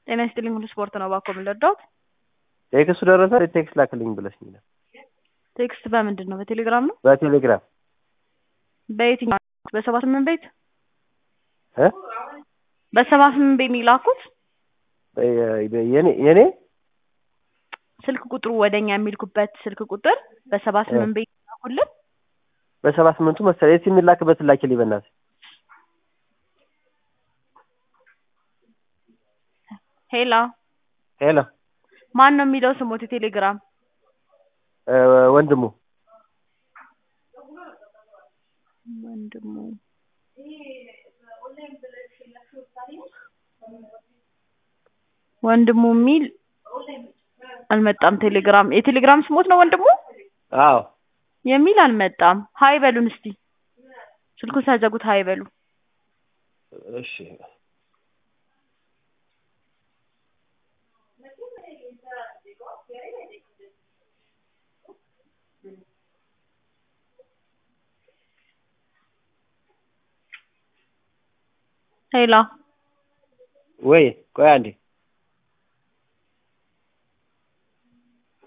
ጤና ይስጥልኝ ሁሉ ስፖርት ነው እባክዎ ምን ልርዳዎት? ቴክስቱ ደረሰ ቴክስት ላክልኝ ብለሽኝ ነበር። ቴክስት በምንድን ነው? በቴሌግራም ነው? በቴሌግራም በየትኛው በሰባ ስምንት ቤት እ በሰባ ስምንት ቤት ነው የላኩት? የኔ የኔ ስልክ ቁጥሩ ወደኛ የሚልኩበት ስልክ ቁጥር በሰባ ስምንት ቤት ላኩልን። በሰባ ስምንቱ መሰለኝ እስኪ የሚላክበትን ላኪልኝ በእናትሽ። ሄሎ ሄሎ ማን ነው የሚለው ስሞት የቴሌግራም እ ወንድሙ ወንድሙ ወንድሙ የሚል አልመጣም። ቴሌግራም የቴሌግራም ስሞት ነው ወንድሙ አዎ የሚል አልመጣም። ሀይ በሉን እስቲ ስልኩን ሳይዘጉት ሀይ በሉ። እሺ ሄሎ ወይ ቆይ አንዴ